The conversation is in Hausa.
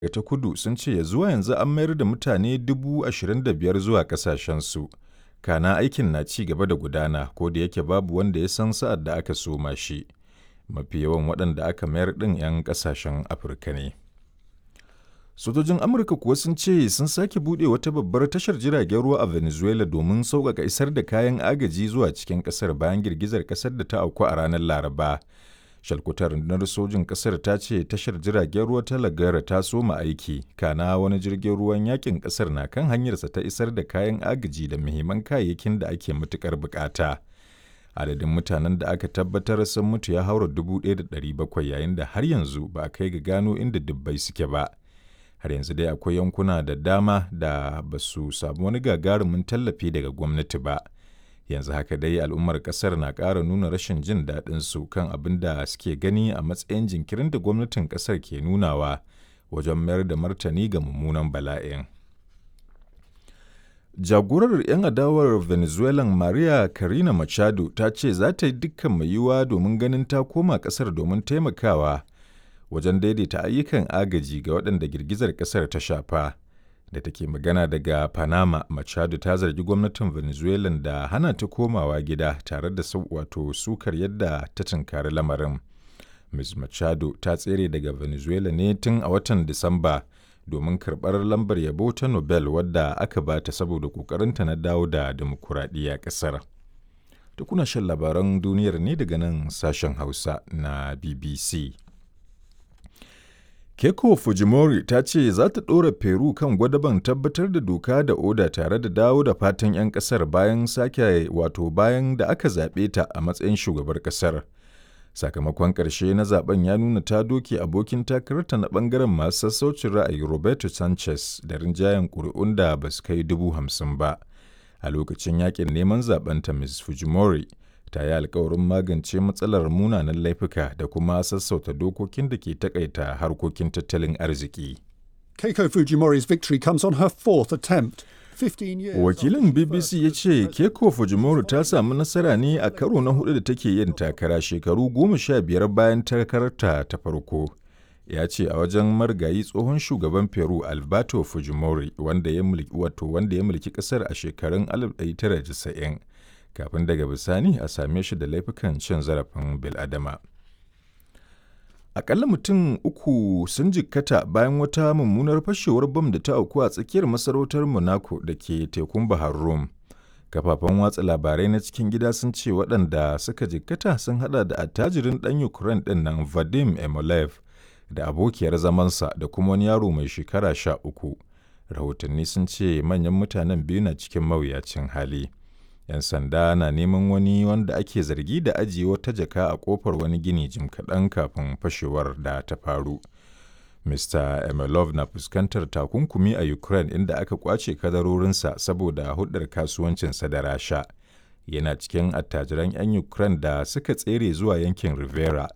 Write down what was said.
ta kudu sun ce ya zuwa yanzu an mayar da mutane 25,000 zuwa ƙasashensu. Kana aikin na ci gaba da gudana ko da yake babu wanda ya san sa'ad da aka soma shi. Mafi yawan waɗanda aka mayar ɗin 'yan ƙasashen Afirka ne. Sojojin Amurka kuwa sun ce sun sake buɗe wata babbar tashar jiragen ruwa a Venezuela domin sauƙaƙa isar da kayan agaji zuwa cikin ƙasar bayan girgizar ƙasar da ta auku a ranar Laraba. Shalkutar rundunar sojin ƙasar ta ce tashar jiragen ruwa ta Lagara ta soma aiki, kana wani jirgin ruwan yakin ƙasar na kan hanyarsa ta isar da kayan agaji da muhimman kayayyakin da ake matuƙar buƙata. Adadin mutanen da aka tabbatar sun mutu ya haura 1,700 yayin da har yanzu ba a kai ga gano inda dubbai suke ba. har yanzu dai akwai yankuna da dama da ba su samu wani gagarumin tallafi daga gwamnati ba yanzu haka dai al'ummar kasar na ƙara nuna rashin jin daɗin su kan abin da suke gani a matsayin jinkirin da gwamnatin kasar ke nunawa wajen mayar da martani ga mummunan bala'in jagorar 'yan adawar venezuelan maria karina machado ta ce za ta yi dukkan mai yiwuwa domin ganin ta koma kasar domin taimakawa wajen daidaita ayyukan agaji ga waɗanda girgizar ƙasar ta shafa da take magana daga panama machado ta zargi gwamnatin venezuela da hana ta komawa gida tare da wato sukar yadda ta tunkari lamarin ms machado ta tsere daga venezuela ne tun a watan disamba domin karɓar lambar yabo ta nobel wadda aka bata saboda ƙoƙarinta na dawo da dimokuraɗiyya ƙasar da kuna shan labaran duniyar ne daga nan sashen hausa na bbc Keiko Fujimori ta ce za ta ɗora Peru kan gwadaban tabbatar da doka da oda tare da dawo da fatan 'yan ƙasar bayan sake wato bayan da aka zaɓe ta a matsayin shugabar ƙasar. Sakamakon ƙarshe na zaben ya nuna ta doke abokin takararta na ɓangaren masu sassaucin ra'ayi Roberto Sanchez da rinjayen ƙuri'un da ba su kai dubu hamsin ba. A lokacin yakin neman zaɓenta Ms. Fujimori ta yi alkawarin magance matsalar munanan laifuka da kuma sassauta dokokin da ke takaita harkokin tattalin arziki. Keiko Fujimori's victory comes on her fourth attempt. Wakilin BBC ya ce Keiko Fujimori ta samu nasara ne a karo na hudu da take yin takara shekaru goma sha biyar bayan takararta ta farko. Ya ce a wajen margayi tsohon shugaban Peru Alberto Fujimori wanda ya mulki wato wanda ya mulki kasar a shekarun 1990 kafin daga bisani a same shi da laifukan cin zarafin biladama. Akalla mutum uku sun jikkata bayan wata mummunar fashewar bam da ta auku a tsakiyar masarautar Monaco da ke tekun Bahar Rum. Kafafen watsa labarai na cikin gida sun ce waɗanda suka jikkata sun hada da attajirin ɗan Ukraine ɗin nan Vadim Emolev da abokiyar zamansa da kuma wani yaro mai shekara sha uku. Rahotanni sun ce manyan mutanen biyu na cikin mawuyacin hali. 'yan sanda na neman wani wanda ake zargi da ajiye wata jaka a kofar wani gini jim kaɗan kafin fashewar da ta faru. Mr. Emelov na fuskantar takunkumi a Ukraine inda aka kwace kadarorinsa saboda hudar kasuwancinsa da Rasha. Yana cikin attajiran 'yan Ukraine da suka tsere zuwa yankin Rivera